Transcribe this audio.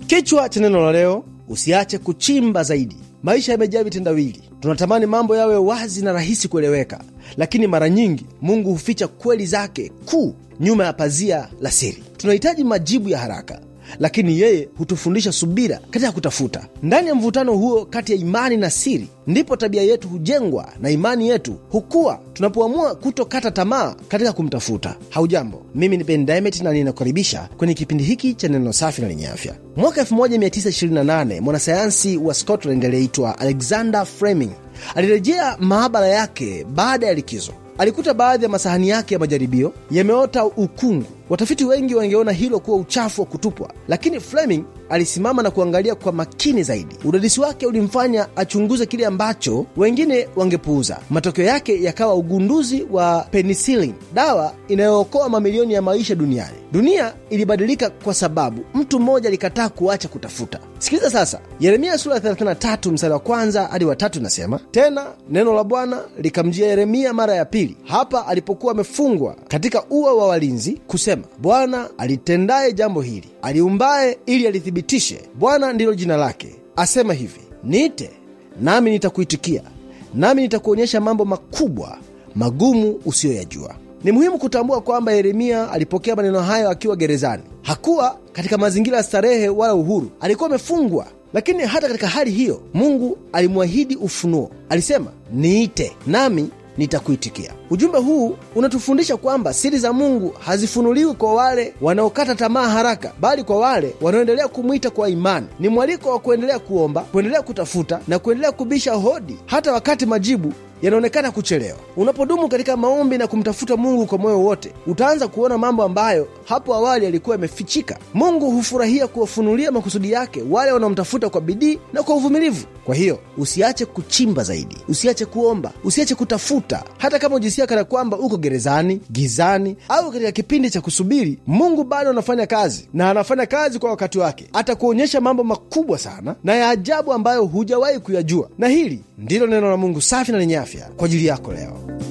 Kichwa cha neno la leo, usiache kuchimba zaidi. Maisha yamejaa vitendawili. Tunatamani mambo yawe wazi na rahisi kueleweka, lakini mara nyingi Mungu huficha kweli zake kuu nyuma ya pazia la siri. Tunahitaji majibu ya haraka, lakini yeye hutufundisha subira katika kutafuta. Ndani ya mvutano huo kati ya imani na siri, ndipo tabia yetu hujengwa na imani yetu hukua tunapoamua kutokata tamaa katika kumtafuta. Haujambo, mimi ni Ben Diamond na ninakukaribisha kwenye kipindi hiki cha neno safi na lenye afya. Mwaka 1928 mwanasayansi wa Scotland aliyeitwa Alexander Fleming alirejea maabara yake baada ya likizo. Alikuta baadhi ya masahani yake ya majaribio yameota ukungu. Watafiti wengi wangeona hilo kuwa uchafu wa kutupwa, lakini Fleming alisimama na kuangalia kwa makini zaidi. Udadisi wake ulimfanya achunguze kile ambacho wengine wangepuuza. Matokeo yake yakawa ugunduzi wa penicillin, dawa inayookoa mamilioni ya maisha duniani. Dunia ilibadilika kwa sababu mtu mmoja alikataa kuacha kutafuta. Sikiliza sasa, Yeremia sura ya 33 mstari wa kwanza hadi wa tatu inasema, tena neno la Bwana likamjia Yeremia mara ya pili, hapa alipokuwa amefungwa katika ua wa walinzi, kusema, Bwana alitendaye jambo hili, aliumbaye ili alithibitishe, Bwana ndilo jina lake, asema hivi, niite nami nitakuitikia, nami nitakuonyesha mambo makubwa magumu usiyoyajua. Ni muhimu kutambua kwamba Yeremia alipokea maneno hayo akiwa gerezani. Hakuwa katika mazingira ya starehe wala uhuru, alikuwa amefungwa. Lakini hata katika hali hiyo, Mungu alimwahidi ufunuo. Alisema, niite nami nitakuitikia. Ujumbe huu unatufundisha kwamba siri za Mungu hazifunuliwi kwa wale wanaokata tamaa haraka, bali kwa wale wanaoendelea kumwita kwa imani. Ni mwaliko wa kuendelea kuomba, kuendelea kutafuta na kuendelea kubisha hodi hata wakati majibu yanaonekana kuchelewa. Unapodumu katika maombi na kumtafuta Mungu kwa moyo wote, utaanza kuona mambo ambayo hapo awali yalikuwa yamefichika. Mungu hufurahia kuwafunulia makusudi yake wale wanaomtafuta kwa bidii na kwa uvumilivu. Kwa hiyo usiache kuchimba zaidi, usiache kuomba, usiache kutafuta, hata kama ujisikia kana kwamba uko gerezani, gizani au katika kipindi cha kusubiri. Mungu bado anafanya kazi na anafanya kazi kwa wakati wake. Atakuonyesha mambo makubwa sana na ya ajabu ambayo hujawahi kuyajua, na hili ndilo neno la Mungu safi na lenye afya kwa ajili yako leo.